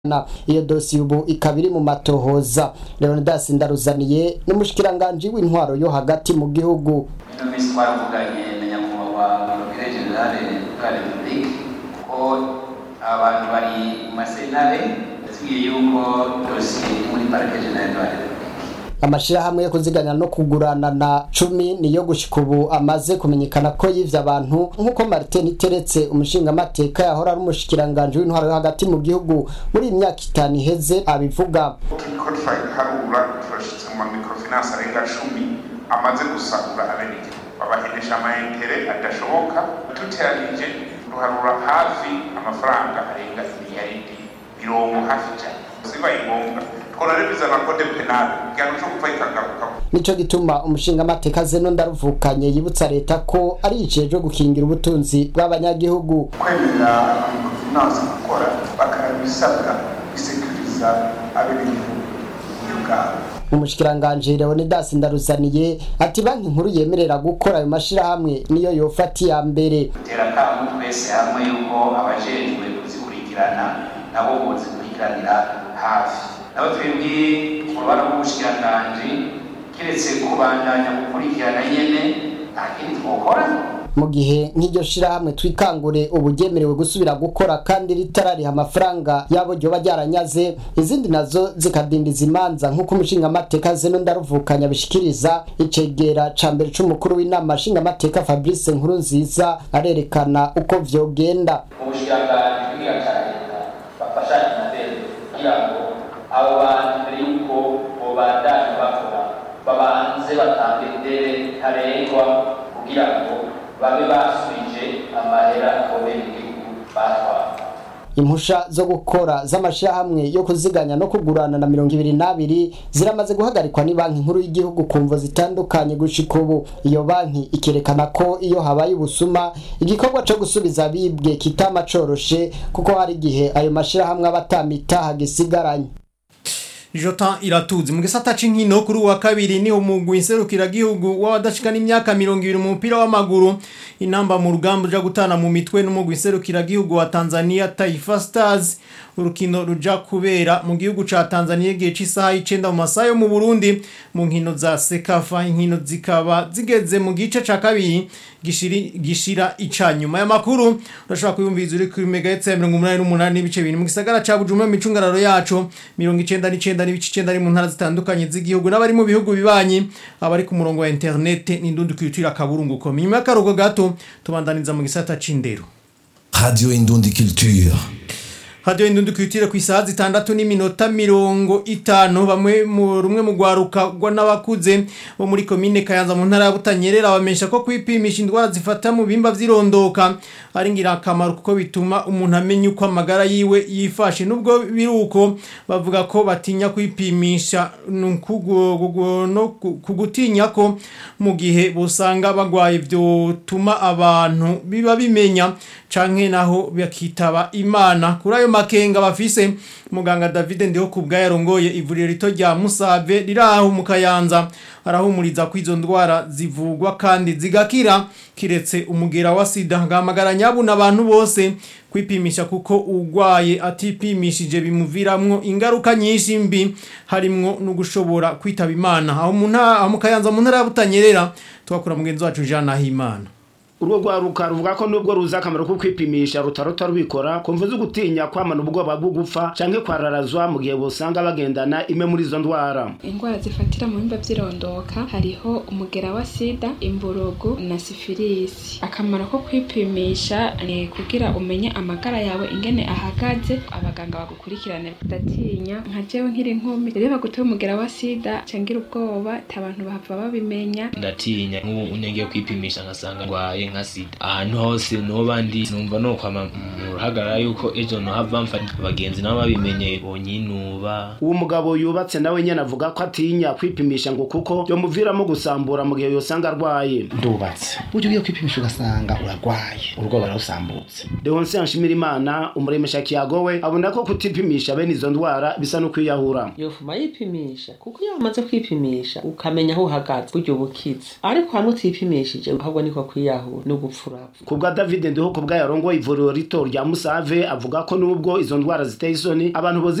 na iyo dosiye ubu ikaba iri mu matohoza leonidas ndaruzaniye n'umushikiranganji w'intwaro yo hagati mu gihugu ino minsi twaravuganye na nyakubahwa porokire generale de la republique ko abantu bari mu masentare yatubwiye yuko dosiye iri muri parike generale de la republique amashirahamwe yo kuziganya no kugurana na cumi niyo gushika ubu amaze kumenyekana ko yivye abantu nk'uko martin iteretse umushingamateka yahora ari umushikiranganji w'intwaro yo hagati mu gihugu muri iyi myaka itanu iheze abivuga turiko turaharura turashitse mu mamikrofinance arenga cumi amaze gusagura abenegihugu babahenesha amaentere adashoboka duteranije ruharura hafi amafaranga arenga imiliyaridi mirongo hafi cyane zibaye ngombwa twona bizana kode penale igihano co gupfa ikagaruka nico gituma umushingamateka zeno ndaruvukanye yibutsa leta ko ari ijejwe gukingira ubutunzi bw'abanyagihugu kwemera amamikrofinance gukora bakanabisabwa bisekuriza abenegihugu uburyo bwabo umushikiranganji leonidas ndaruzaniye ati banki nkuru yemerera gukora ayo mashirahamwe niyo yofata iya mbere dutera akamu twese hamwe yuko abajejwe kuzikurikirana nabo bozikurikiranira hafi nabo twebwe mu ruhara rw'ubushikiranganji kiretse kubandanya gukurikirana nyene nta kindi twokora mu gihe nk'iryo shirahamwe twikangure ubu ryemerewe gusubira gukora kandi ritarariha amafaranga yabo ryoba ryaranyaze izindi nazo zikadindiza imanza nk'uko umushingamateka zeno ndaruvukanya bishikiriza icegera ca mbere c'umukuru w'inama nshingamateka fabrice nkuru nziza arerekana uko vyogenda ubushikiranganji bw'igihugu ca leta bafashanye na leta kugira ngo abo bantu mbere y'uko bobandanya bakora babanze batange idere ntarengwa kugira ngo babe basubije amahera akomeye igihugu batwara impusha zo gukora z'amashirahamwe yo kuziganya no kugurana na mirongo ibiri n'abiri ziramaze guhagarikwa ni banki nkuru y'igihugu ku mvo zitandukanye gushika ubu iyo banki ikerekana ko iyo habaye ubusuma igikorwa co gusubiza abibwe kitama coroshe kuko hari igihe ayo mashirahamwe aba atamitaha gisigaranye Jota iratuzi mu gisata c'inkino kuri wa kabiri ni umugwi inserukira gihugu w'abadashika n'imyaka 20 mu mupira w'amaguru inamba mu rugamba ruja gutana mu mitwe n'umugwi inserukira gihugu wa Tanzania Taifa Stars urukino ruja kubera mu gihugu ca Tanzania igihe c'isaha y'icenda mu masaha yo mu Burundi mu nkino za Sekafa inkino zikaba zigeze mu gice ca kabiri gishiri gishira icanyuma y'amakuru urashobora kuyumviza uri kuri megahertz ya 88 n'ibice bibiri mu gisagara ca Bujumbura mu micungararo yacu 99 n'ibice 9 ari mu ntara zitandukanye z'igihugu n'abari mu bihugu bibanyi abari ku murongo wa internet n'indundi kwitira kaburunguko nyuma y'akarugo gato tubandaniza mu gisata c'indero Radio Indundi Culture. Radio Indundi kwitire ku isaha zitandatu n'iminota mirongo itanu bamwe mu rumwe mu gwaruka gwa n'abakuze bo muri komine Kayanza mu ntara ya Butanyerera bamesha ko kwipimisha indwara zifata mu bimba vyirondoka ari ngirakamaro kuko bituma umuntu amenya uko amagara yiwe yifashe nubwo biruko bavuga ko batinya kwipimisha nukugo no kugutinya ko mu gihe busanga bagwaye byo tuma abantu biba bimenya canke naho bakitaba imana kuri ayo makenga bafise muganga David ndiho kubwa yarongoye ivuriro rito rya Musave riraho mu Kayanza arahumuriza ko izo ndwara zivugwa kandi zigakira kiretse umugera wa sida ngamagara nyabu n'abantu bose kwipimisha kuko ugwaye atipimishije bimuviramwo ingaruka nyinshi mbi harimwo no gushobora kwitaba imana aho mu ntara mu Kayanza mu ntara ya Butanyerera twakura mugenzi wacu Jean Nahimana urwo rwaruka ruvuga ko nubwo ruzi akamaro ko kwipimisha rutarota rubikora kumva zo gutinya kwamana ubwoba bwo gupfa canke kwararazwa mu gihe bosanga bagendana imwe muri izo ndwara indwara zifatira mu bimba vyirondoka hariho umugera wa sida imburugu na sifilisi akamaro ko kwipimisha ni kugira umenye amagara yawe ingene ahagaze abaganga bagukurikirane ndatinya nka jewe nkiri nkumi rero bagutoye umugera wa sida cangira ubwoba abantu bahava babimenya ndatinya nk'ubu unyagiye kwipimisha nkasanga ngwaye nka sida ahantu hose noba ndi numva no kwama mu ruhagarara yuko ejo nohava mfata abagenzi nabo babimenye bonyinuba uwo mugabo yubatse nawe nyene avuga ko atinya kwipimisha ngo kuko byomuviramo gusambura mu gihe yosanga arwaye ndubatse buryo ugiye kwipimisha ugasanga uragwaye urwoba rurasambutse Leonce Nshimira Imana umuremesha kiyago we abona ko kutipimisha bene izo ndwara bisa no kwiyahura yofuma yipimisha kuko iyo umaze kwipimisha ukamenya aho uhagaze buryo bukize ariko hamwe utipimishije ahubwo niko kwiyahura no gupfurapfa kubwa David Ndiho kubwa yarongo ivuriro rito rya Musave avuga ko nubwo izo ndwara ziteye isoni abantu bozi